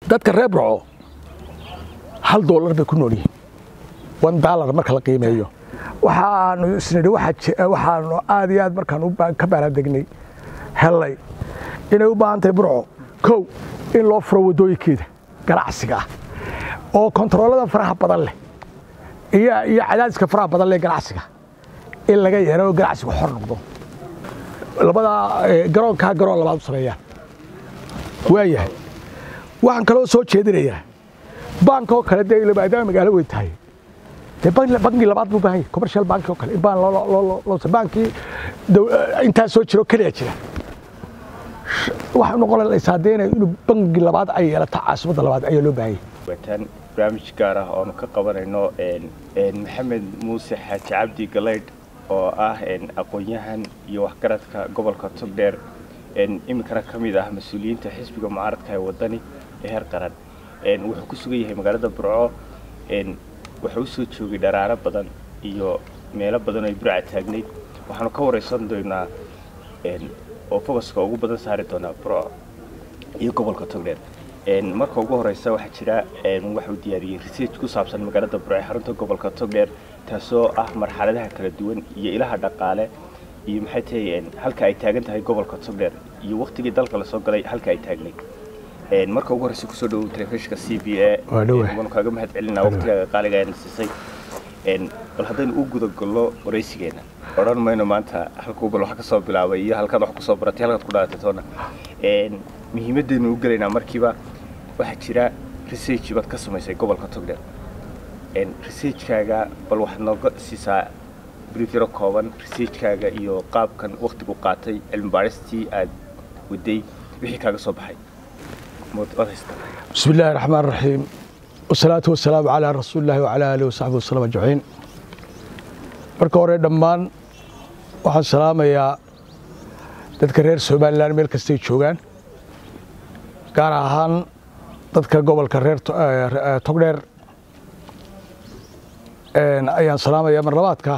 dadka reer burco hal doolar bay ku nool yihiin one dollar marka la qiimeeyo waxaanu isnidhi waxaanu aad iyo aad markaan ka baaraandegnay hellay inay u baahan tahay burco kow in loo furo waddooyinkeeda ganacsiga ah oo kontaroolada faraha badan leh iyo iyo cadaadiska faraha badan leh ganacsiga in laga yeero oo ganacsigu xor noqdo labadaa garoonkaa garoon labaad u sameeyaan waayahay waxaan kaloo soo jeedinayaa bank oo kale dee maadaama magaalo weyn tahay dee banki labaad buu baahan yahay commercial bank oo kale in baan loo bankii intaa soo jiro keliya jira waxay noqonaysaa dee inuu bangi labaad ay yeelato caasimadda labaad ayaa loo baahan yahay wataan barnaamij gaar ah oonu ka qabanayno maxamed muuse xaaji cabdi galaydh oo ah aqoon-yahan iyo waxgaradka gobolka togdheer iminkana ka mid ah mas-uuliyiinta xisbiga mucaaradka ee wadani ee heer qaran wuxuu ku sugan yahay magaalada burco wuxuu u soo joogay dharaaro badan iyo meelo badan oo ay burca taagnayd waxaanu ka waraysan doonaa oo focuska ugu badan saari doonaa burco iyo gobolka togdheer marka ugu horeysa waxaa jira waxuu diyaariyey research ku saabsan magaalada burco ee xarunta gobolka togdheer taasoo ah marxaladaha kala duwan iyo ilaha dhaqaale iyo maxay tahay halka ay taagan tahay gobolka togdheer iyo waktigii dalka lasoo galay halka ay taagnayd marka ugu horeysa kusoo dhawow telefishinka c b a waanu kaaga mahad celinaa waqtigaaga qaaliga ayna siisay bal haddaynu u gudagallo waraysigeena odhan mayno maanta halkuu bal wax ka soo bilaabay iyo halkaad wax kusoo baratay halkaad ku dhalatay toona muhiimaddeenu u gelaynaa markiiba waxaa jira research baad ka samaysay gobolka togdheer researchkaaga bal waxaad nooga siisaa brief yaro kooban researchkaaga iyo qaabkan waktigu qaatay cilmi baaristii aad waday wixii kaaga soo baxay بسم الله الرحمن الرحيم والصلاة والسلام على رسول الله وعلى آله وصحبه وسلم أجمعين marka hore dhammaan waxaan salaamayaa dadka reer somalilan meel kastay joogaan gaar ahaan dadka gobolka reer togdheer ayaan salaamayaa marlabaadka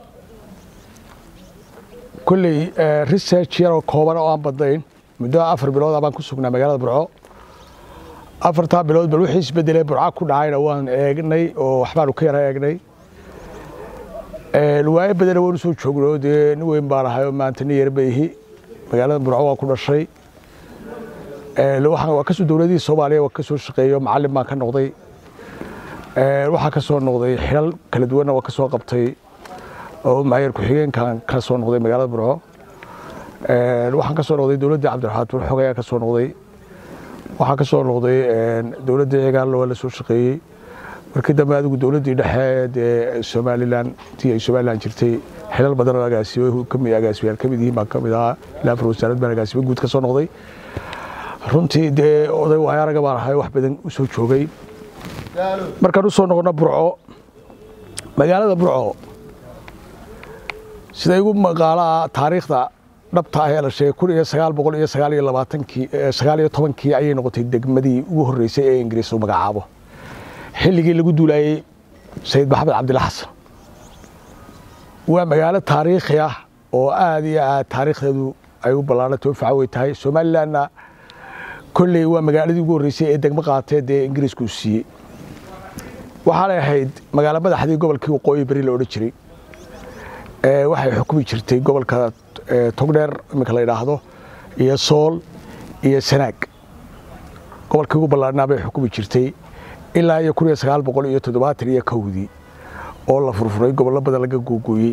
kolley research yaroo kooban oo aan badnayn muddo afar bilooda baan ku sugnaa magaalada burco afartaa bilood bal wixii isbedelay burca ku dhacayna waan eegnay oo waxbaanu ka yara eegnay waayo badana waanu soo joogno dee nin weyn baan ahay oo maanta nin yar baihi magaalada burco waa ku dhashay waa kasoo dowladihii soomaaliya waa kasoo shaqeeyo macallin baan ka noqday waxaa ka soo noqday xilal kala duwanna waa ka soo qabtay oo maayar ku-xigeenkan ka soo noqday magaalada burco waxaan ka soo noqday dowladda cabdiraxmaan burxog ayaa ka soo noqday waxaa ka soo noqday dowladda cigaalla waa la soo shaqeeyey markii dambe adigu dowladdii dhexe dee somalilan tii ay somalilan jirtay xilal badan oo agaasimo kami agaasimayaal ka mid yihiin baan ka mid ahaa ilaa afar wasaarad baan agaasimo guud ka soo noqday runtii dee oday waayo araga baan ahay wax badan u soo joogay markaan u soo noqono burco magaalada burco sida igu maqaalaa taariikhda dhabta ah ee la sheegay kun iyo sagaal boqol iyo sagaal iyo labaatankii sagaal iyo tobankii ayay noqotay degmadii ugu horreysay ee ingiriis u magacaabo xilligii lagu duulayey sayid maxamed cabdilla xasan waa magaalo taariikhi ah oo aad iyo aad taariikhdeedu ay u ballaarantay oo facawey tahay somalilanna kolley waa magaaladii ugu horreysay ee degmo qaatee dee ingiriisku u siiyey waxaanay ahayd magaalo madaxdii gobolkii waqooyi beri la odhan jiray waxay xukumi jirtay gobolka togdheer iminka la yidhaahdo iyo sool iyo sanaag gobolkii ugu ballaarnaa bay xukumi jirtay ilaa iyo kun iyo sagaal boqol iyo toddobaatan iyo kowdii oo la furfuray gobollo badan laga googooyey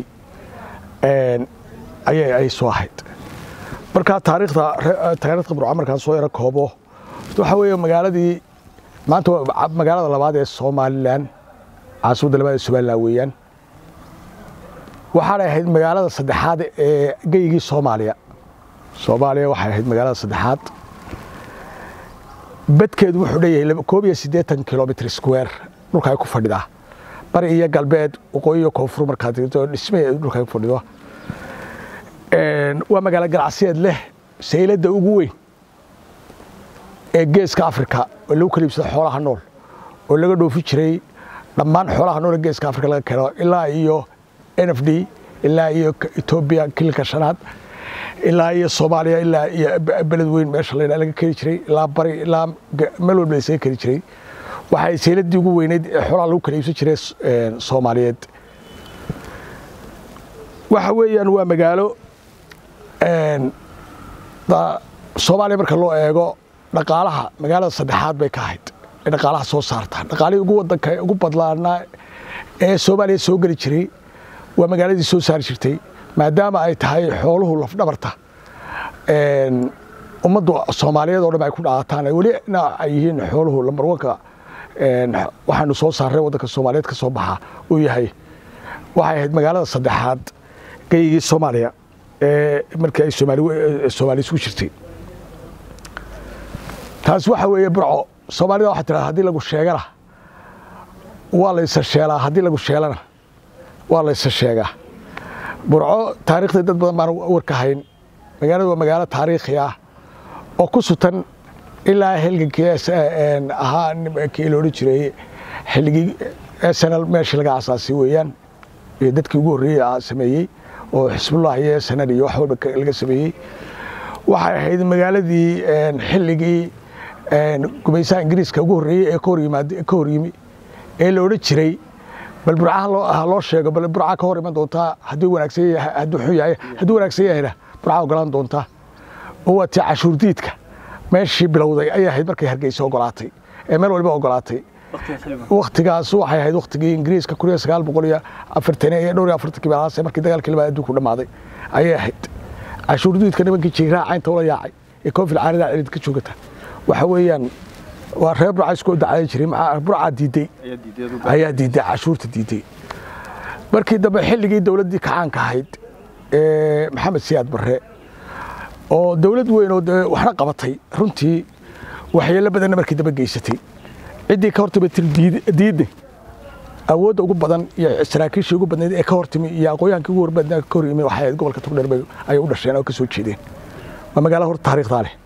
ayay ay soo ahayd markaa taariikhda taariikhda burca markaan soo yaro koobo waxa weeye magaaladii maanta magaalada labaad ee somalilan caasimadda labaad ee somalilan weeyaan waxaanay ahayd magaalada saddexaad ee geygii soomaaliya soomaaliya waxay ahayd magaalada saddexaad badkeedu wuxuu dheeyahay koob iyo siddeetan kilomitr square dhulka ay ku fadhidaa bari iyo galbeed waqooyi iyo koonfur markaad digto dhismaheedu dhulka ay ku fadhido waa magaalo ganacsiyeed leh sayladda ugu weyn ee geeska afrika oo lagu kala iibsado xoolaha nool oo laga dhoofi jiray dhammaan xoolaha nool ee geeska afrika laga keeno ilaa iyo n f d ilaa iyo etoobiya kilinka shanaad ilaa iyo soomaaliya ilaa iyo beled weyn meesha laydhaa laga keni jiray ilaa bari ilaa meel walba laysaga keni jiray waxay sayladii ugu weyneyd ee xoolaha lagu kala iibsan jiray soomaaliyeed waxa weeyaan waa magaalo soomaaliya marka loo eego dhaqaalaha magaalada saddexaad bay ka ahayd ee dhaqaalaha soo saarta dhaqaalihii ugu wadanka ugu badlaanaa ee soomaaliya soo geli jiray waa magaaladii soo saari jirtay maadaama ay tahay xooluhu lafdhabarta ummadda soomaaliyeed oo dhan ay ku dhaataan welina ay yihiin xooluhu lambarwanka waxaanu soo saarray waddanka soomaaliyeed ka soo baxa uu yahay waxay ahayd magaalada saddexaad geyigii soomaaliya ee markii ay soomaali isugu jirtay taas waxa weeye burco soomaalida waxaa tirahda haddii lagu sheegana waa laysa sheelaa haddii lagu sheelana waa laysa sheegaa burco taariikhdii dad badan baan warka hayn magaaladu waa magaalo taariikhi ah oo ku sutan ilaa xilligii ahaa kii la odhan jiray xilligii snl meeshii laga asaasay weeyaan iyo dadkii ugu horreeyey sameeyey oo xisbullah iyo snl iyo wax walba laga sameeyey waxay ahayd magaaladii xilligii gumaysaha ingiriiska ugu horreeyey ee ka hor yimi ee la odhan jiray bal burca ha loo sheego bal burca ka hor iman doontaa hadduu wanaagsan yahay hadduu xun yahay hadduu wanaagsan yahayna burca ogolaan doontaa oo waa tii cashuur diidka meeshii bilowday ayay ahayd markay hargeysa ogolaatay ee meel waliba ogolaatay waktigaas waxay ahayd waktigii ingiriiska kun iyo sagaal boqol iyo afartan iyo dhowr iyo afartankii meelahaas markii dagaalkii labaad adduunku dhammaaday ayay ahayd cashuur diidka nimankii jiiraa caynta ula yaacay ee koonfil caarida cilid ka joogata waxa weeyaan waa reer burca isku dacday jiray burca diiday ayaa diiday cashuurta diiday markii dambe xilligii dowladdii kacaanka ahayd ee maxamed siyaad barre oo dowlad weyn oo waxna qabatay runtii waxyeello badanna markii dambe geysatay ciddii ka hortimi tir diidne awoodda ugu badan iyo saraakiishii ugu badnayd ee ka hortimi iyo aqoonyahankii ugu horbadnaa ka hor yimi waxay ahayd gobolka togdheer bay ayay u dhasheen oo ka soo jeedeen waa magaalo horta taariikhdaa leh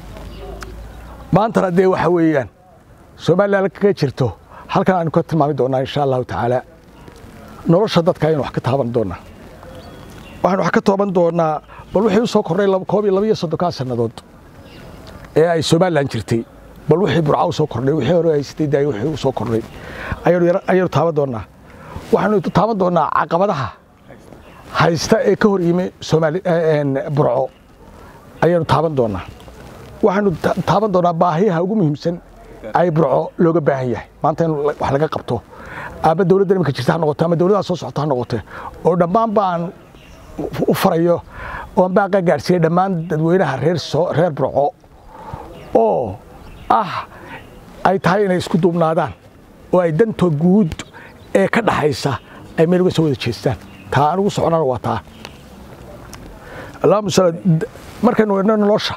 maantana dee waxa weeyaan somalilan kaga jirto halkan aynu ka tilmaami doonaa insha allahu tacaala nolosha dadka ayaynu wax ka taaban doonaa waxaynu wax ka tooban doonaa bal wixii u soo kordhay koob iyo laba iyo soddonkaa sannadood ee ay somalilan jirtay bal wixii burca u soo kordhay wixii hore haysatay daay wixii u soo kordhay ayaynu taaban doonaa waxaynu taaban doonaa caqabadaha haysta ee ka hor yimi soomaali burco ayaynu taaban doonaa waxaynu taaban doonaa baahiyaha ugu muhiimsan ay burco looga baahan yahay maanta in wax laga qabto ama dowladda iminka jirta ha noqoto ama dowladdaa soo socota ha noqote oo dhammaan baan u farayo oon baaqa gaadhsiiyey dhammaan dadweynaha reer reer burco oo ah ay tahay inay isku duubnaadaan oo ay danta guud ee ka dhaxaysa ay meel uga soo wada jeestaan taa aan ugu soconana waa taa allahuma sal markaynu idhno nolosha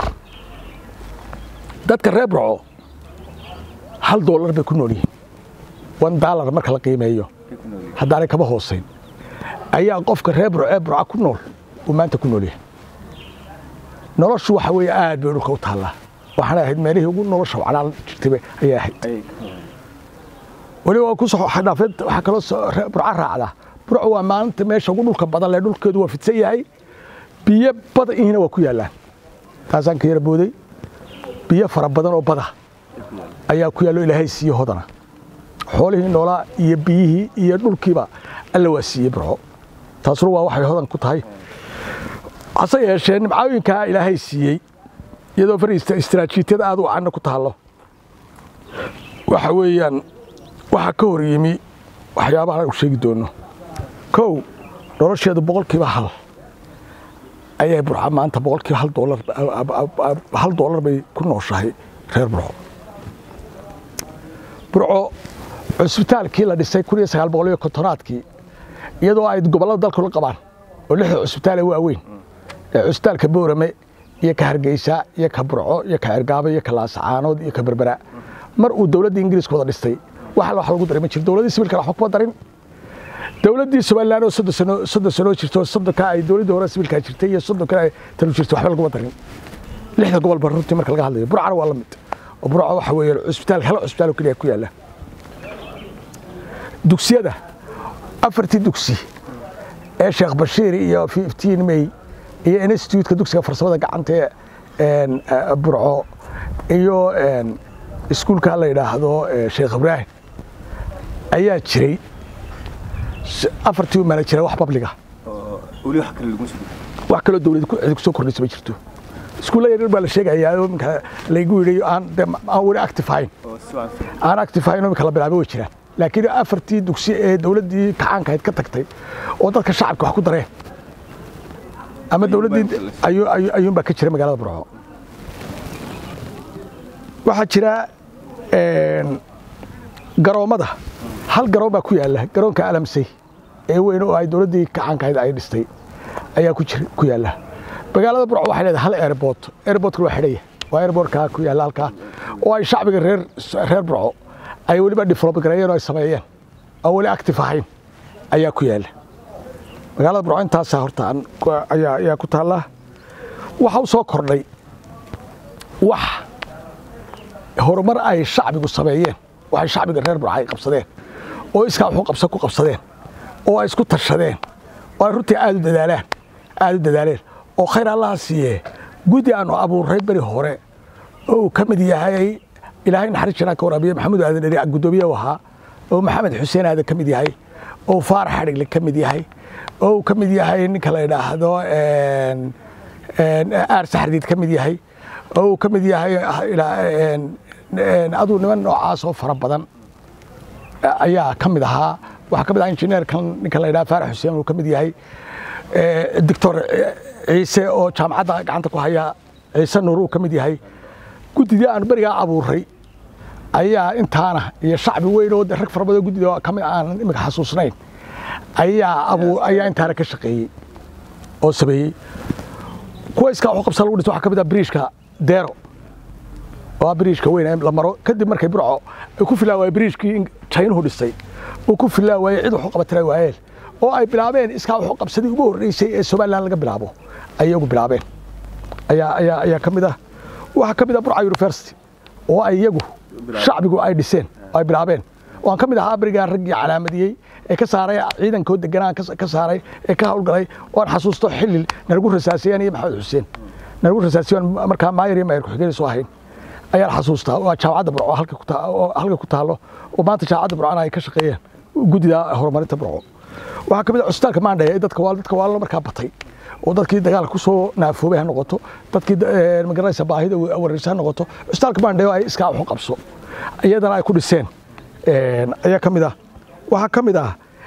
dadka reer burco hal doolar bay ku nool yihiin one dollar marka la qiimeeyo haddaanay kaba hoosayn ayaa qofka reer burco ee burca ku nool uu maanta ku nool yahay noloshu waxa weeye aad bay dhulka u taallaa waxaana ahayd meelihii ugu nolosha wacnaan jirtay ayay ahayd weliba waa ku soo dhaafeed waxaa kaloo burca raacda burco waa maalinta meesha ugu dhulka badan leh dhulkeedu waa fidsan yahay biyo bada ihina waa ku yaallaan taasaan ka yara booday biyo fara badan oo bada ayaa ku yaallo ilaahay siiye hodana xoolihii noolaa iyo biyihii iyo dhulkiiba alla waa siiyey burco taasuna waa waxay hodan ku tahay hase yeeshee nimcooyinkaa ilaahay siiyey iyadoo far istaraatiijiyada aad u canna ku taallo waxa weeyaan waxaa ka hor yimi waxyaabahan u sheegi doono kow nolosheedu boqolkiiba hal ayay burca maanta boqolkiiba hal doolar hal doolar bay ku nooshahay reer burco burco cusbitaalkii la dhisay kun iyo sagaal boqol iyo kontonaadkii iyadoo ay gobollada dalku la qabaan oo lixda cusbitaal ee waaweyn ee cusbitaalka boorame iyo ka hargeysa iyo ka burco iyo ka cergaabo iyo ka laasacaanood iyo ka berbera mar uu dowladda ingiriiska wada dhistay wax wax lagu daray ma jiro dowladdii sibilkana waxba kuma darin dowladdii somaliland oo soddon sano soddon sanoo jirto soddonka ay dowladdii hore sibilkaa jirtay iyo soddonka ay tanu jirtay waxba laguma darin lixda gobol ba runtii marka laga hadlayo burcana waa la mid oo burco waxa weeye cusbitaal hal cusbitaal oo keliya ku yaalla dugsiyada afartii dugsi ee sheekh bashiir iyo fiftiin may iyo instituutka dugsiga farsamada gacanta ee burco iyo iskuulka la yidhaahdo sheekh ibraahim ayaa jiray afartii u maana jira wax babliga wax kaloo dawlad cidi kusoo kordhaysa ma jirto iskuulla yaryar baa la sheegayaa oo iminka laygu yidhi aan aan weli active ahayn aan active ahayn oo iminka la bilaabay way jiraan laakiin afartii dugsi ee dawladdii kacaankahayd ka tagtay oo dadka shacabka wax ku dareen ama dawladdii ayuunbaa ka jira magaalada burco waxaa jira garoommada hal garoon baa ku yaalla garoonka alamsey ee weyn oo ay dawladdii kacaankahayd ay dhistay ayaa ku yaalla magaalada burco waxay leedahay hal airboort airboortka waa xidhaya waa airboortka ku yaalla halkaa oo ay shacbiga reer reer burco ay weliba develop gareeyeen oo ay sameeyeen oo weli active ahayn ayaa ku yaalla magaalada burco intaasaa horta ayaa ayaa ku taalla waxa u soo kordhay wax horumar ay shacbigu sameeyeen waxay shacbiga reer burco ay qabsadeen oo iskaa wuxuu qabsa ku qabsadeen oo ay isku tashadeen oo ay runtii aad u dadaalaan aad u dadaaleen oo khayr allaha siiyee guddi aanu abuurray beri hore oo uu ka mid yahay ilaahay naxariis janaan ka waraabiye maxamuud aadan dheri guddoomiye u ahaa oo maxamed xuseen aadan ka mid yahay oo faarax xadhigle ka mid yahay oo uu ka mid yahay ninka la yidhaahdo aar saxardiid ka mid yahay oo uu ka mid yahay aduu niman noocaas oo fara badan ayaa ka mid ahaa waxaa ka mid ahaa injineerkan ninka la yidhaha faarax xuseen uu ka mid yahay doctor ciise oo jaamacadda gacanta ku haya ciise nuur uu ka mid yahay guddidii aan berigaa abuurray ayaa intaana iyo shacbi weyn oo rag fara badan guddida ka mid aanan imika xasuusnayn ayaa abu ayaa intaana ka shaqeeyey oo sameeyey kuwa iskaa wuxuu qabsan lagu dhis waxaa ka mid ah biriishka deero oo ah biriishka weyn ee la maro kadib markay burco ay ku filaa waayey biriishkii jaynuhu dhisay uu ku filaa waayey cid wuxuu qabatira waayeen oo ay bilaabeen iskaa wuxuu qabsadii ugu horreysay ee somaliland laga bilaabo ayay ugu bilaabeen ayaa ayaa ayaa ka mid ah waxaa ka mid ah burca university oo ay iyagu shacbigu ay dhiseen oo ay bilaabeen waan ka mid ahaa berigaa raggii calaamadiyey ee ka saaray ciidankoo deganaa ka saaray ee ka hawlgalay oan xasuusto xilil nalagu rasaasiyeen iyo maxamed xuseen nalagu rasaasiyen markaa maayar iyo maayar ku-xigeenaysu ahayn ayaan xasuustaa waa jaamacadda burco halka ku taallo oo maanta jaamacadda burcona ay ka shaqeeyeen guddida horumarinta burco waxaa ka mid ah cusbitaalka maandhaya dadka waa dadka waa markaa batay oo dadkii dagaalka ku soo naafoobay ha noqoto dadkii magaranaysa baahida wareysa ha noqoto cusbitaalka maandhayo ay iskaa waxu qabso iyadana ay ku dhiseen ayaa ka mid ah waxaa ka mid ah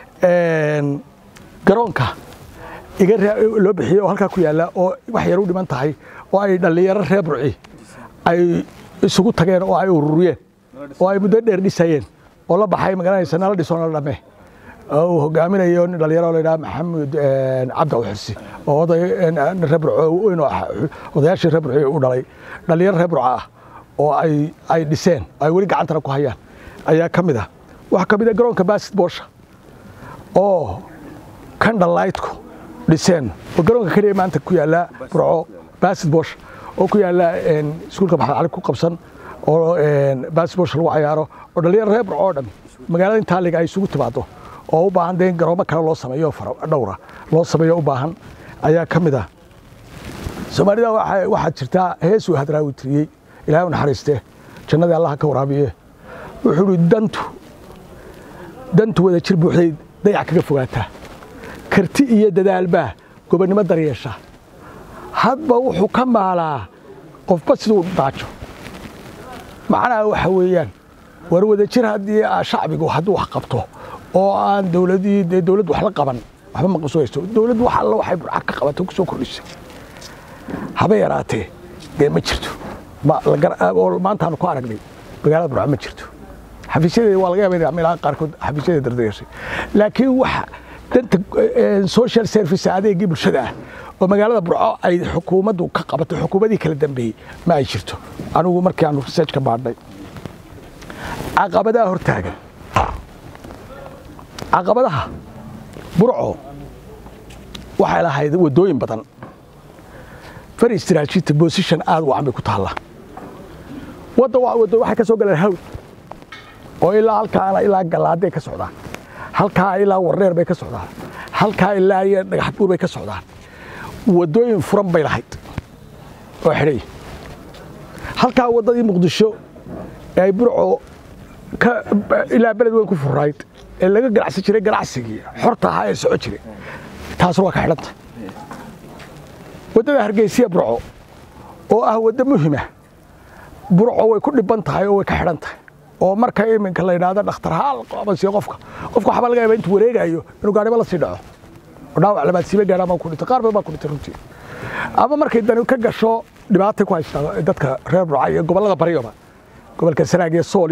garoonka iga loo bixiyey oo halkaa ku yaalla oo wax yar u dhiman tahay oo ay dhallinyaro reer burci ay isugu tageen oo ay ururiyeen oo ay muddo dheer dhisayeen oo la baxay magaranaysa nala dhiso nala dhame uu hogaaminayo nin dhalinyaro la yidhaha maxamed cabdi awxirsi oo oday reer burco weyn oo odayaashii reer burco u dhalay dhalinyaro reer burco ah oo ay ay dhiseen ay weli gacantana ku hayaan ayaa ka mid ah waxaa ka mid ah garoonka basketboolsha oo kandhalaytku dhiseen oo garoonka keliya maanta ku yaalla burco basketboolsha oo ku yaalla iskuulka maxamed cali ku qabsan oo basketboolsha lagu cayaaro oo dhalinyaro reer burco oo dhan magaalada intaa liga ay isugu timaado oo u baahan dee in garoomo kale loo sameeyo dhowra loo sameeyo u baahan ayaa ka mid ah soomaalida waxaa jirtaa hees uu hadraawi tiriyey ilaahay u naxariistee jannadii allaha ka waraabiye wuxuu ihi dantu dantu wada jir buuxday dayac kaga fogaataa karti iyo dadaalbaa gobonnimo daryeesha hadba wuxuu ka maalaa qofba siduu daajo macnaha waxa weeyaan war wada jir haddii shacbigu hadduu wax qabto oo aan dowladii dee dowladd wax la qaban waxba ma qabsooysto dowladdu wax alla waxay burca ka qabato ku soo kordhisay haba yaraatee dee ma jirto oo maantaanu ku aragnay magaalada burca ma jirto xafiisyadeeda waa laga yaaba inay meelaha qaarkood xafiisyadeeda dardayeeshay laakiin waxa danta social service adeegii bulshada ah oo magaalada burco ay xukuumaddu ka qabato xukuumadii kala dambeeyey ma ay jirto anigu markii aanu research ka baadhnay caqabadaha hortaagan caqabadaha burco waxay lahayd waddooyin badan very strategic position aad u wacan bay ku taallaa wadda waddo waxay ka soo galeen hawd oo ilaa halkaana ilaa gallaaday ka socdaan halkaa ilaa warreer bay ka socdaan halkaa ilaa iyo dhagax buur bay ka socdaan waddooyin furan bay lahayd oo xidhay halkaa waddadii muqdisho ee ay burco ilaa beled weyn ku furayd ee laga ganacsan jiray ganacsigii xorta ahaa ee soco jiray taasna waa ka xidhanta waddada hargeysiya burco oo ah waddo muhima burco way ku dhiban tahay oo way ka xidhan tahay oo marka iminka la yidhaahdo dhakhtar haal qabansiyo qofka qofka waxbaa laga yaabaa intuu wareegayo inuu gaadhiba la sii dhaco oo dhaawac labaad siiba gaadhaan baa ku dhintay qaar badan baa ku dhintay runtii ama markay dani ka gasho dhibaatay ku haystaa dadka reer burca iyo gobollada baryoba gobolka sanaag iyo sool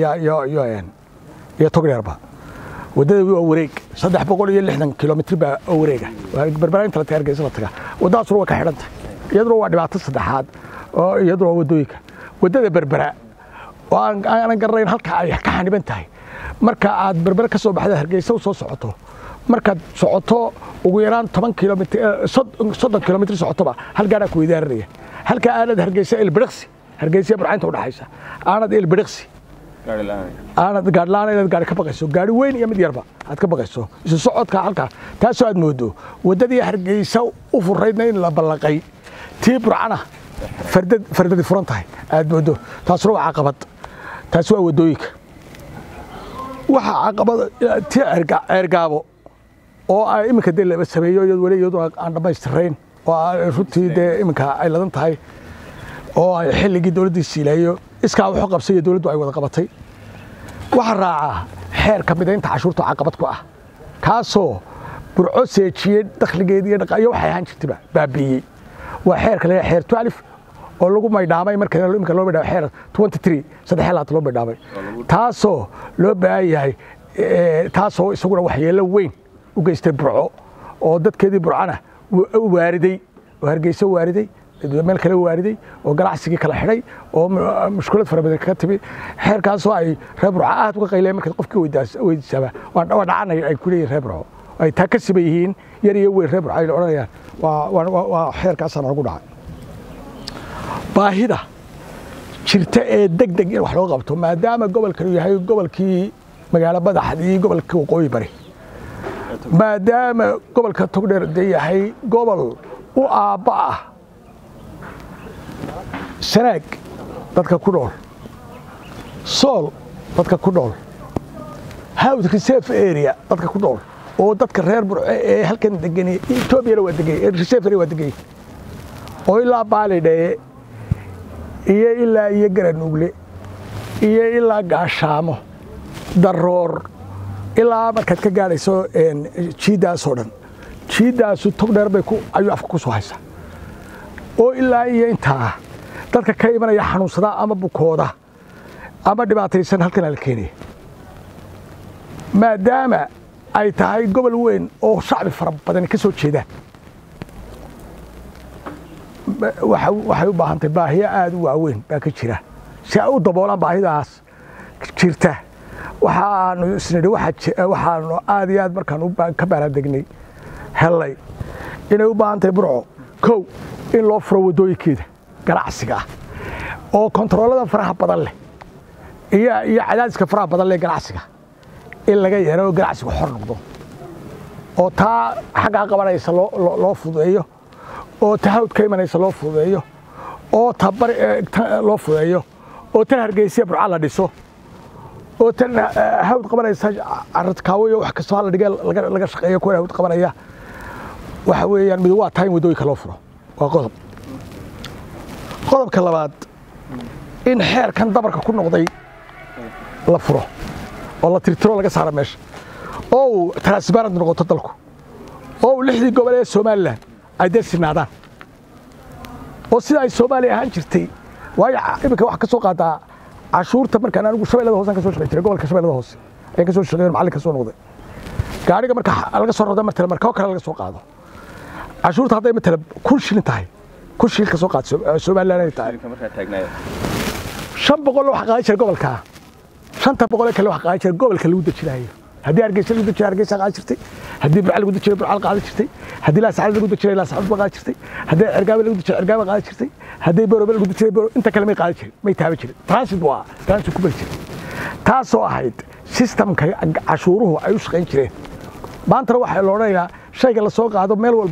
iyo togdheerba waddada waa wareeg saddex boqol iyo lixdan kilomitr baa oo wareega barbarainta la taga hargeysa la tagaa waddadaasuna waa ka xidhan tahay iyaduna waa dhibaato saddexaad oo iyaduna waa waddooyinka waddada berbera oo aanan garanayn halka ay ka xaniban tahay marka aad berbera ka soo baxda hargeysa u soo socoto markaad socoto ugu yaraan toban kilomitr soddon kilomitr socotoba hal gaadhaa ku weydaararaya halka aanad hargeysa ilbiriqsi hargeysa burcaynta udhaxaysa aanad ilbiriqsi aanad gaadhlaan inaad gaari ka baqayso gaari weyn iyo mid yarba aad ka baqayso isu socodka halkaa taasoo aad moodo waddadii hargeysa u furaydna in la ballaqay tii burcana fardadi furan tahay aad moodo taasuna waa caqabad taasi waa waddooyinka waxaa caqabad tii ceergaabo oo ay iminka dee laba sameeyo iyad weli iyaduna aan dhammaystirayn oo runtii dee iminka ay ladan tahay oo ay xilligii dowladdii siilayo iskaa wuxuu qabsay iyo dowladdu ay wada qabatay waxaa raacaa xeerka midaynta cashuurta caqabad ku ah kaasoo burco seejiyey dakhligeedii iyo dhaqaayo waxay ahaan jirtayba baabiiyey waa xeerka la xeer twalif oo lagu maydhaamay marka imika loo maydhaamay xeer twenty three saddex laata loo maydhaamay taasoo loo baahan yahay taasoo isaguna waxyeello weyn u geystay burco oo dadkeedii burcana waariday oo hargeyso waariday meel kale waariday oo ganacsigii kala xidhay oo mushkulad fara badan kaga timi xeerkaasoo ay reer burco aad uga qayleen markaad qofkii weydiisaaba waa dhacanay ay ku leeyihin reer burco ay taa ka siban yihiin yar iyo weyn reer burco ay odhanayaan waa xeerkaasaa noogu dhacay baahida jirta ee deg deg in wax loo qabto maadaama gobolkanu yahay gobolkii magaalo madaxdii gobolkii waqooyi bari maadaama gobolka togdheer dee yahay gobol u aabba ah sanaag dadka ku nool sool dadka ku nool hawd reserve area dadka ku nool oo dadka reer burce ee halkan degani etoobiyana waa degay reserve area waa degay oo ilaa baalidhee iyo ilaa iyo garanugle iyo ilaa gaashaamo daroor ilaa markaad ka gaadhayso jiiddaasoo dhan jiiddaasu togdheer bay ayuu afka ku soo haysaa oo ilaa iyo intaa dadka ka imanaya xanuunsada ama bukooda ama dhibaataysan halkan la keenaya maadaama ay tahay gobol weyn oo shacbi fara badani ka soo jeedaan waxay u baahantahay baahiyo aada u waaweyn baa ka jira si ay u daboolaan baahidaas jirta waxaanu isnidhi waxaanu aad iyo aad markaan ka baaradegnay hellay inay u baahan tahay burco kow in loo furo waddooyinkeeda ganacsiga ah oo kontaroolada faraha badan leh iyo iyo cadaadiska faraha badan leh ganacsiga in laga yeero oo ganacsigu xor noqdo oo taa xaggaa qabanaysa loo fududeeyo oo ta hawd ka imanaysa loo fududeeyo oo ta bari loo fududeeyo oo tan hargeysiya burca la dhiso oo tan hawd qabanaysa caradkaawo iyo wax kastoo hala dhigee laga shaqeeyo kuwa hawd qabanaya waxa weeyaan mid waa tahay in waddooyinka loo furo waa qodob qodobka labaad in xeerkan dabarka ku noqday la furo oo la tirtiro laga saaro meesha oo uu transparent noqoto dalku oo uu lixdii gobol ee somalilan ay dee sinaadaan oo sida ay soomaaliya ahaan jirtay waayo iminka wax ka soo qaadaa cashuurta markaan anigu shabeellada hoose ka soo shaqeyn jiray gobolka shabeellada hoose ayaan ka soo shaqeyn macallin ka soo noqday gaariga marka laga soo rado martale marka kale laga soo qaado cashuurta hadday matala kun shilin tahay kun shilin ka soo qaad somalilan ay tahay shan boqol wax qaadan jira gobolka shanta boqol kale wax qaadan jira gobolka lagu dejinayo haddii hargeysa lagu dejinayo hargeysa qaadan jirtay haddii burca lagu dejinayo burca qaadan jirtay haddii laasacad lagu dejinayo laasacad ba qaadan jirtay haddii cergaaba lagu dejinayo cergaaba qaadan jirtay haddii borobe lagu dejinayo boro inta kale may qaadan jirin may taaban jirin transit waa transit ku bari jiray taasoo ahayd sistamka cashuuruhu ay u shaqayn jireen maantana waxaa la odhanayaa shayga la soo qaado meel walba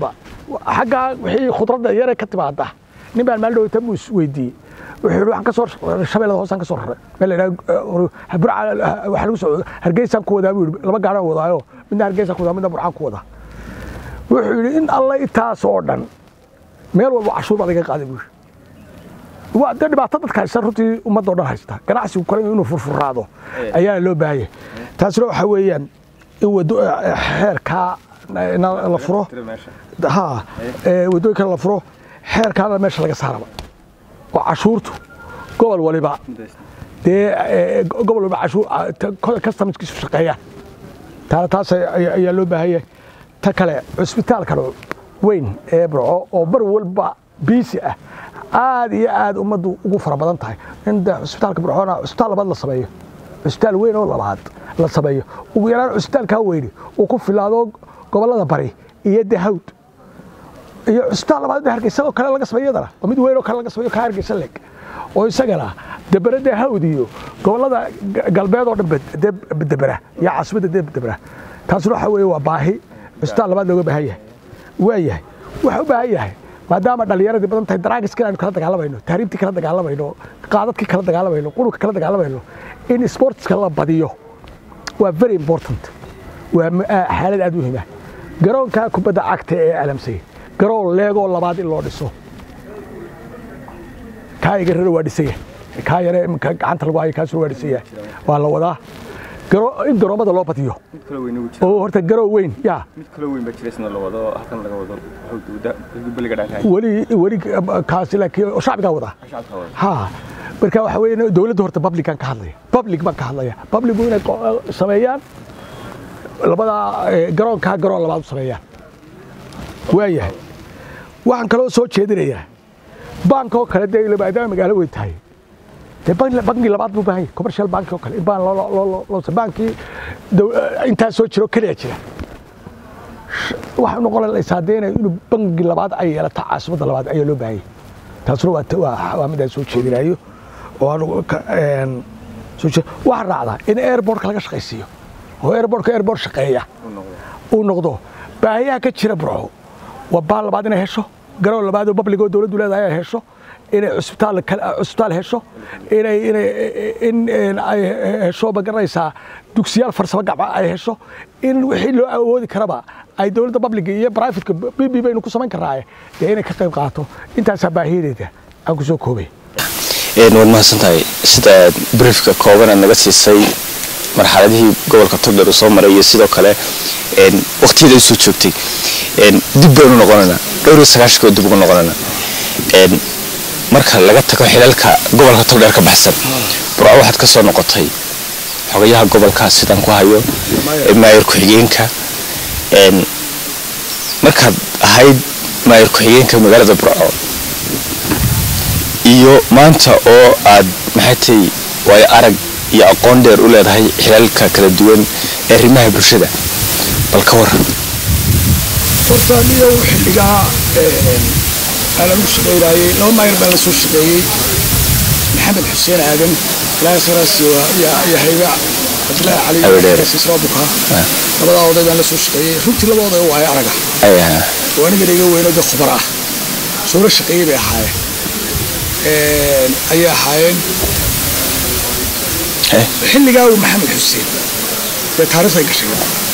xaggaa wixii khudradda yare ka timaada nin baan maalin dhowta buu isweydiiyey wuxuu yidhi waxaan ka soo shabeellada hoosaan ka soo raray meel la yidhaha burca waxaa lagu soo hargeysaan ku wadaa buu yidhi laba gaadhaan wadaayo midna hargeysaan ku wadaa midna burcaan ku wadaa wuxuu yidhi in alla intaas oo dhan meel walba cashuur baa laga qaaday buu yidhi waa de dhibaato dadka haysta runtii ummadoo dhan haysta ganacsigu kale inuu furfuraado ayaa loo baahaya taasina waxaa weeyaan in wado xeerkaa la furo ha wadooyinkana la furo xeerkaana meesha laga saaraba oo cashuurtu gobol waliba dee gobol waliba cashuur customerskiisu shaqeeyaan taana taas ayaa loo baahanya ta kale cusbitaalkan weyn ee burco oo bar walba biisi ah aad iyo aad ummaddu ugu fara badan tahay in cusbitaalka burcona cusbitaal labaad la sameeyo cusbitaal weyn oo labaad la sameeyo ugu yaraan cusbitaalkaa weyni uu ku filaado gobollada bari iyo dahawd iyo cusbitaal labaad hargeysa oo kale laga sameeyo yadana oo mid weyn oo kale laga sameeyo kaa hargeysa leg oo isagana debere dahawd iyo gobollada galbeed oo dhan debera iyo caasimadda debera taasuna waxa weeye waa baahi cusbitaal labaad looga baahan yahay waa yahay waxa u baahan yahay maadaama dhallinyaradii badan tahay daraagiskii aynu kala dagaalamayno tahriibtii kala dagaalamayno qaadadkii kala dagaalamayno qurunka kala dagaalamayno in sportska la badiyo waa very important waa xaalad aad u muhiima garoonka kubadda cagta ee alamsay garoon leegoo labaad in loo dhiso kaa iga rara waa dhisaya kaa yare gacanta lagu hayo kaasuna waa dhisaya waa la wadaa in garoomada loo badiyo oo horta garoo weyn ya weli weli kaasi laakiin shacbigaa wadaa ha marka waxa weeye dowladda horta publican ka hadlaya public baan ka hadlaya publicu inay sameeyaan labada garoonkaa garoon labaad u sameeyaan waayahay waxaan kaloo soo jeedinayaa bank oo kale dee maadaama magaalo weyn tahay dee banki labaad buu baahan yahay commercial bank oo kale in baan loo bankii intaa soo jiro keliya jira waxaa noqonaysaa dee inuu banki labaad ay yeelato caasimadda labaad ayaa loo baahan yahay taasuna waa midaan soo jeedinayo oo waxaan raacdaa in airportka laga shaqaysiiyo oo airportka airport shaqeeya uu noqdo baahiyaha ka jira burco waa baan labaad inay hesho garoon labaad oo public oo dowladdu leedahay ay hesho inay cusbitaal cusbitaal hesho inay inay in ay hesho ma garanaysaa dugsiyaal farsamo gacma ay hesho in wixii loo awoodi karaba ay dowladda public iyo privateka b b baynu ku samayn karnaaye dee inay ka qayb qaato intaasaa baahiyadeeda aan ku soo koobay waad mahadsantahay sida briefka kooban aad naga siisay marxaladihii gobolka togdheer uu soo maray iyo sidoo kale waqtiyada usoo joogtay dib baynu noqonaynaa dhowr iyo sagaashanka dib ugu noqonaynaa marka laga tago xilalka gobolka togdheer ka baxsan burco waxaad ka soo noqotay xogayaha gobolka sidaan ku hayo maayir ku-xigeenka markaad ahayd maayir ku-xigeenka magaalada burco iyo maanta oo aad maxay tahay waayo arag iyo aqoon dheer u leedahay xilalka kala duwan ee arrimaha bulshada bal ka waran horta niyow xilligaa aan lagu shaqaynaayey laba maayir baan la soo shaqeeyey maxamed xuseen aadan ilaahay khayraas iyo hayga cabdilaahi cali siisraa bukaa labadaa oday baan la soo shaqeeyey runtii laba oday waayo araga oo anigana iga weyno dee khubar ah suuro shaqeeyey bay ahaayeen ayay ahaayeen xilligaa uu maxamed xuseen dee taariikhday gashay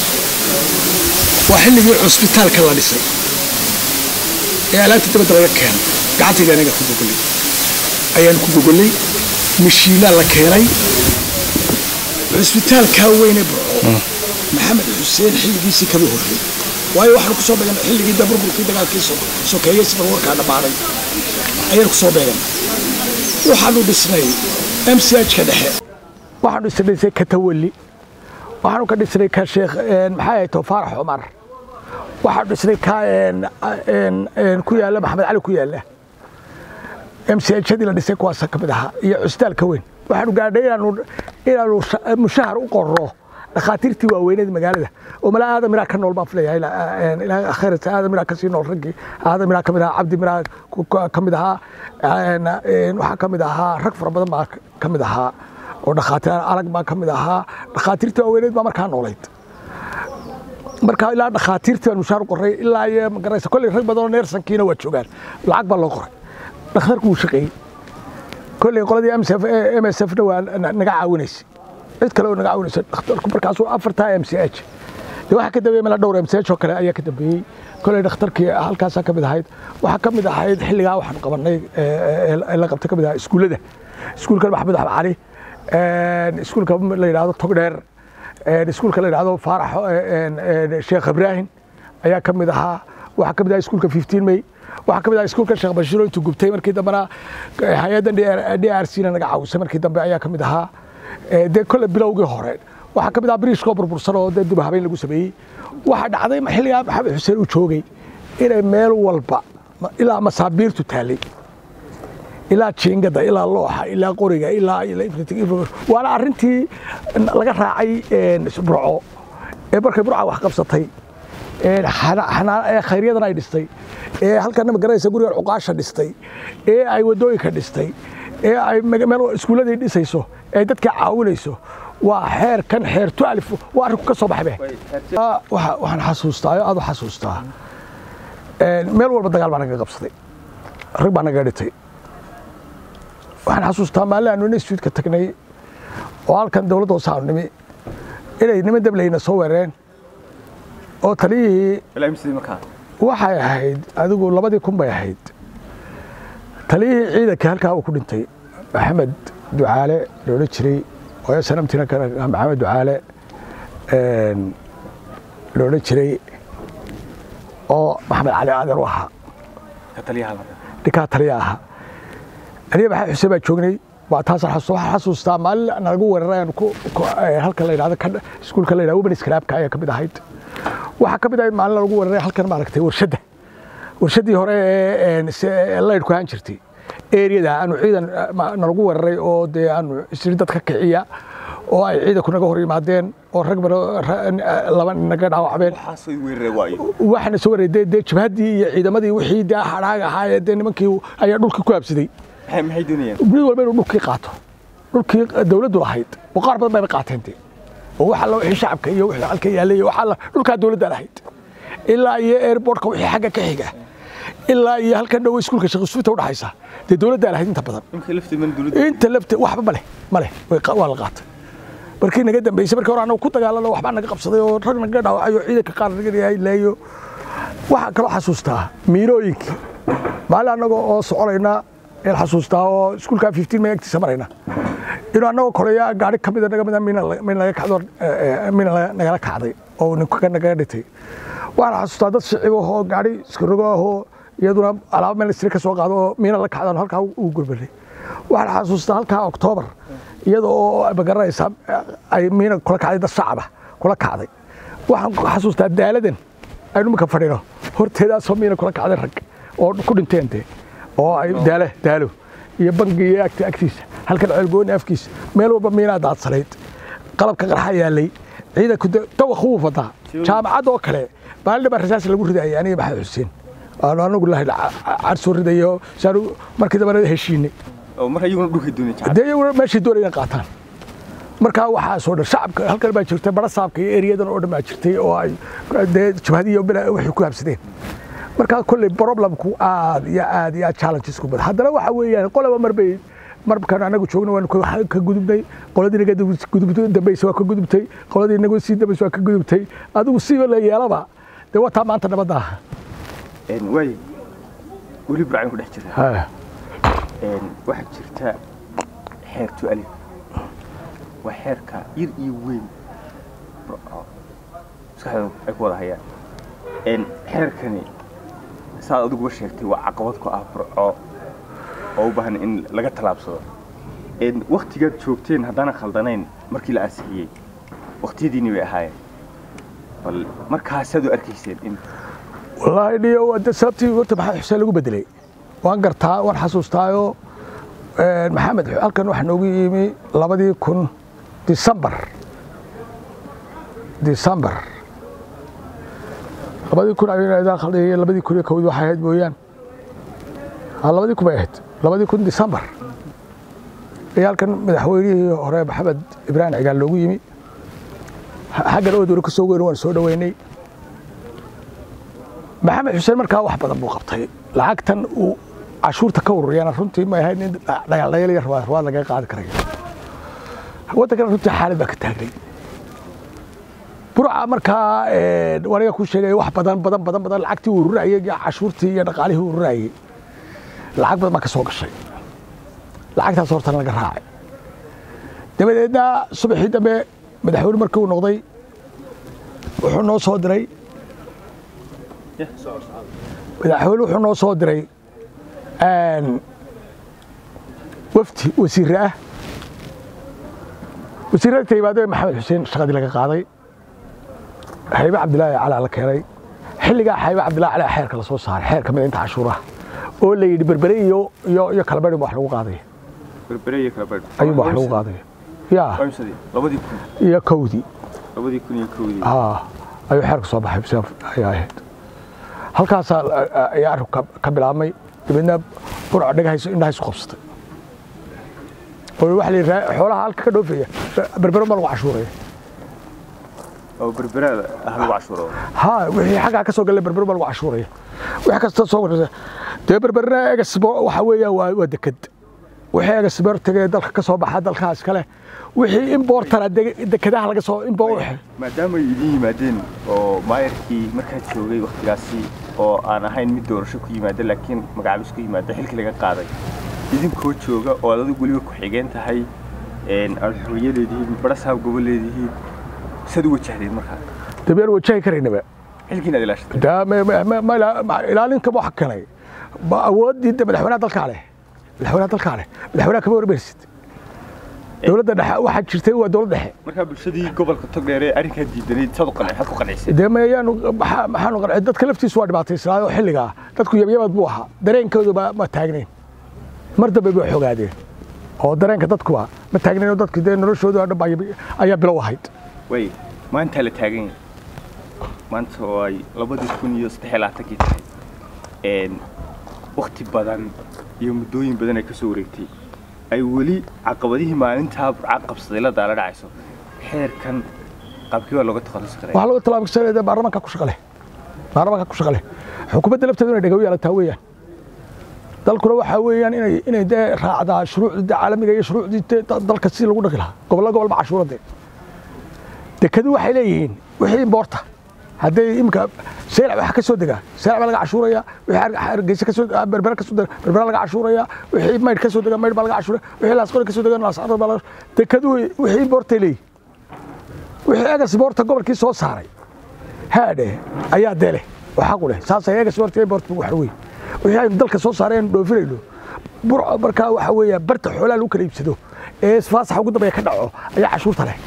waa xilligii cusbitaalka la dhisay ee alaabta dabadda laga keenay gacantayda anaga ku gogollay ayaan ku gogollay mashiinaa la keenay cusbitaalkaa weyne burco maxamed xuseen xilligiisii kama horrey waayo waxaanu ku soo beegan xilligii daburburkii dagaalkii sokeeyey sida warkaa dhammaaday ayaanu ku soo beegan waxaanu dhisnay m c h ka dhexe waxaanu isdhisay katawalli waxaanu ka dhisnay ka sheekh maxaa ahay to faarax cumar waxaanu dhisnay ka ku yaalla maxamed cali ku yaalla m c hadii la dhisay kuwaas ka mid ahaa iyo cusbitaalka weyn waxaanu gaadhay inaanu inaanu mushahar u qorro dhakhaatiirtii waaweyneed magaalada oo malaa aadam miraa ka nool baan filayaa ilaahay khayrata aadam miraa kasii nool raggii aadam miraa ka mid ahaa cabdi miraa ka mid ahaa waxaa ka mid ahaa rag fara badan baa ka mid ahaa oo dhakhaatiir alag baa ka mid ahaa dhakhaatiirtii waaweyneed baa markaa noolayd marka ilaa dhakhaatiirtii baan mushaar u qoray ilaa iyo magaraysa kolley rag badanoo neersankiina waa joogaan lacag baa loo qoray dhakhtarku wuu shaqeeyey kolley qoladii m s f na waa naga caawinaysay cid kale oo naga caawinaysa dhakhtarku markaasuu afartaa m c h de waxaa ka dambeeyey mala dhowr m c h oo kale ayaa ka dambeeyey kolley dhakhtarkii halkaasaa ka mid ahayd waxaa ka mid ahayd xilligaa waxaan qabanay la qabtay ka mid ahaa iskuullada iskuulka maxamed axmed cali iskuulka la yidhaahdo togdheer iskuulka la yidhaahdo faarax sheekh ibraahim ayaa ka mid ahaa waxaa ka mid ahaa iskuulka fifteen may waxaa ka mid ahaa iskuulka sheekh bashiro intuu gubtay markii dambena hay-addan d r c na naga caawisay markii dambe ayaa ka mid ahaa dee kolle bilowgii hore waxaa ka mid ahaa biriishkoo burbursan oo dee dib habeyn lagu sameeyey waxaa dhacday xilligaa maxamed xuseen uu joogay inay meel walba ilaa masaabiirtu taallay ilaa jiingada ilaa looxa ilaa qoriga ilaa waana arrintii laga raacay burco ee markay burca wax qabsatay khayryadana ay dhistay ee halkana magaraysa guriga cuqaasha dhistay ee ay wadooyinka dhistay ee ay meel iskuulladii dhisayso ee dadka caawinayso waa xeer kan xeer tualif waa arrinku ka soo baxaybe waxaan xasuustaa aad u xasuustaa meel walba dagaal baa naga qabsaday rag baa naga dhitay waxaan xasuustaa maalin aanu institutka tagnay oo halkan dowladda hoose aanu nimi inay niman dableyna soo weerareen oo taliyihii waxay ahayd adigu labadii kun bay ahayd taliyihii ciidanka halkaa uu ku dhintay maxamed ducaale la odhan jiray oo sanamtina maxamed ducaale la odhan jiray oo maxamed cali aadan u ahaa ninkaa taliya ahaa aniga maxamed xuseen baa joognay waa taasaan xasuusta waxaan xasuustaa maalin nalagu weeraray aan halka la yidhahdo iskuulka la yidhahdo womenis clubka ayaa ka mid ahayd waxaa ka mid ahayd maalin nalagu weeraray halkan maaragtay warshadda warshaddii hore ee laydhku ahaan jirtay eriyada aanu ciidan nalagu weeraray oo dee aanu isri dad ka kiciya oo ay ciidanku naga hor yimaadeen oo rag laba naga dhaawacmeen waxaana soo weeraray dee jabhaddii iyo ciidamadii wixii dee hadhaag ahaa dee nimankii ayaa dhulkii ku habsaday mid walba inuu dhulkii qaato dhulkii dawladdu lahayd oo qaar badan bayba qaateen dee oo waxa la wixii shacabka iyo wixii halka yaalay waxa la dhulkaa dawladda lahayd ilaa iyo airportka wixii xagga ka xiga ilaa iyo halkan dhow iskuulka shaqisuuta u dhaxaysa dee dawladdaa lahayd inta badan inta lafte waxba male male waa la qaatay markii naga dambeysay markii hore anagu ku dagaalano waxbaa naga qabsaday oo rag naga dhaawacayo ciidanka qaar naga leeyo waxaa kaloo xasuustaa miirooyinkii maalin annagoo oo soconayna een xasuustaa oo iskuulkaa fifteen may agtiisa marayna inuu annagoo koleya gaari ka mida naga mida min naga kacdo min nagala kacday oo ninka naga dhitay waxaan xasuustaa dad shicib ahoo gaari iskarogo ahoo iyaduna alaabo meel isri ka soo qaado oo miina la kacdan halkaa uu gurbalay waxaan xasuustaa halkaa oktoobar iyada oo magaranaysa ay miina kula kacday dad shacaba kula kacday waxaan xasuustaa daaladan aynu imika fadhino horteedaasoo miina kula kacday rag oo ku dhinteen dee oo ay daalo daalo iyo bangi iyo agtiisa halkan ceelgooni afkiisa meel walba miinaa daadsanayd qalabka qarxa yaalay ciidanku dawaq wuu fadaa jaamacad oo kale maalin baa rasaas lagu ridayay aniga maxamed xuseen aanu anagu lahay car soo ridayo saanu markii dambana heshiinay dee iyaguna meeshay doonayaan qaataan markaa waxaasoo dhan shacabka halkan baa jirtay bara saabka iyo eriyadan oo dhan baa jirtay oo ay dee jabhadiyo waxay ku habsadeen markaa kolley problemku aad iyo aad iyo aad challenges ku badan haddana waxa weeyaan qolaba marbay markan anagu joogna waanu ka gudubnay qoladii naga gudubtay dambaysa waa ka gudubtay qoladii naga sii dambaysa waa ka gudubtay adigu siiba la yeelaba dee wataa maanta nabadda ah waay weli burcaan ku dhex jira waxaa jirta xeertu alif waa xeerka yar iyo weyn burco maskaxdooda ay ku wada hayaan xeerkani saad adiguba sheegtay waa caqabad ku ah burco oo u baahan in laga tallaabsado waktigaad joogteen haddaanan khaldanayn markii la ansixiyey waktiyadiinni bay ahaayeen bal markaasaad u arkayseen in wallaahi dhiyo de sababtii horta maxamed xuseen lagu bedelay waan gartaa waan xasuustaayo maxamed halkan waxaa noogu yimi labadii kun disembar disembar labadii kun labadii kun iyo kowdii waxay ahayd mooyaan labadii kun bay ahayd labadii kun disembar ayaa halkan madaxweynihii hore maxamed ibraahim cigaal loogu yimi xaggan ood wari ka soo weyn waan soo dhoweynay maxamed xuseen markaa wax badan buu qabtay lacagtan uu cashuurta ka ururiyana runtii ma ahayd nin dhayaldhayal iyo rabaad rabaad lagaga qaadi karayo waddankana runtii xaalad baa ka taagnay burca markaa waniga ku sheegay wax badan badan badan badan lacagtii uu ururayay iyo cashuurtii iyo dhaqaalihii uu ururayay lacag badan baa ka soo gashay lacagtaas hortana laga raacay dabadeedna subaxii dambe madaxweyne markii uu noqday wuxuu noo soo diray madaxweyne wuxuu noo soo diray wafdi wasiire ah wasiirada ta yimaado maxamed xuseen shaqadii laga qaaday xaybe cabdilaahi calaa la keenay xilligaa xaybe cabdillahi calaa xeerka la soo saaray xeerka midaynta cashuuraha oo la yidhi berbere iyo iyo iyo kalabadhi wax lagu qaadaya berbere iyo kala badh ayuunba wax lagu qaadaya ya imsadii labadii kun iyo kowdii labadii kun iyo kowdii aa ayuu xeerka soo baxay xuseen ayaa ahayd halkaasaa ayaa arrinku ka bilaabmay dabeedna burca dhegahayso indhahaysu qabsatay oo waxa la yidhi xoolaha halka ka dhoofaya berbero ma lagu cashuuraya oo berbere ah lagu cashuuro ha wixii xaggaa ka soo galla berbero ma lagu cashuuraya wix kasta soo gorsa dee berberna egasbo waxa weeyaan waa waa deked wixii egasbo tegay dalka ka soo baxa dalkaas kale wixii importana dekedaha laga soo import maadaama ay idin yimaadeen oo maayarkii markaad joogay waktigaasi oo aan ahayn mid doorasho ku yimaada laakiin magacaabis ku yimaada xilkii laga qaaday idinkoo jooga oo aad adigu weliba ku-xigeen tahay aad xuriye leedihiin barasaab gobo leedihiin saad u wajahdeen markaa dabeen wajahi karaynaba xilkiina ad ilaashatay daa ma- ma- ma- ma ila- ma- ilaalinka waxa keenay ba awooddii de madaxweynaha dalkaa leh madaxweynaha dalkaa leh madaxweynaha kama warmaysid dowladda dhexe waxaa jirtay waa dowlad dhexe markaa bulshadii gobolka togdheer ee arrinkaa diidanayd saad u qanci maxaad ku qancisay dee mayaanu maxaa- maxaanu qancay dadka laftiisu waa dhibaataysnaa oo xilligaa dadku yabyabad buu ahaa dareenkoodu ma ma taagnayn mar dambe bay xogaadeen oo dareenka dadkuba ma taagnayn oo dadku dee noloshoodu oo dhan baa yab- ayaa bilow ahayd way maantaa la taagan yahay maanta oo ay labadii kun iyo saddex iyo labaatankii tahay wakti badan iyo muddooyin badan ay ka soo wareegtay ay weli caqabadihii maalintaa burca qabsaday la daala dhacayso xeerkan qaabkii waa looga takhalusi karaa waxaa lagu tallaabsanaya baarlamaanka ku shaqale baarlamaanka ku shaqale xukuumadda lafteedu inay dhagaw yeelataa weeyaan dalkuna waxaa weeyaan inay inay dee raacdaa shuruucdii caalamiga iyo shuruucdii dee da- dalka si lagu dhaqi lahaa gobollo gobolba cashuuradee dekadu waxay leeyihiin wixii imboorta hadday imika seylac waxa ka soo degaa seylac baa laga cashuuraya wixii Har- hargeysa ka soo berbera ka soo dega berbera laga cashuuraya wixii maydh ka soo dega maydh baa laga cashuuraya wixii laasqori ka soo dega laasqori baa laga dekadu wixii imboortay leeyihin wixii egas boorta gobolkii soo saaray haadhe ayaa dele oo xaq u leh saasay egas boorta boorta wax wey wixii aynu dalka soo saareen dhoofinayno burco markaa waxa weeya barta xoolaha lagu kala iibsado ee faasaxa ugu dambeeya ka dhaco ayaa cashuurta leh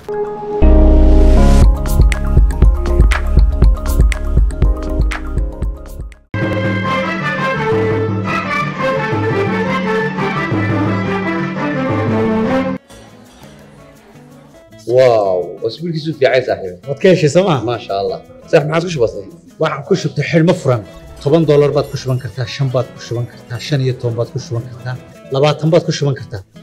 واو اسبوعك في عايز صاحبي waad ka heshay sooma ما شاء الله صح ما عاد كش بسيط waxaan ku shubtay xidhmo furan toban doolar baad ku shuban kartaa shan baad ku shuban kartaa shan iyo toban baad ku shuban kartaa labaatan baad ku shuban kartaa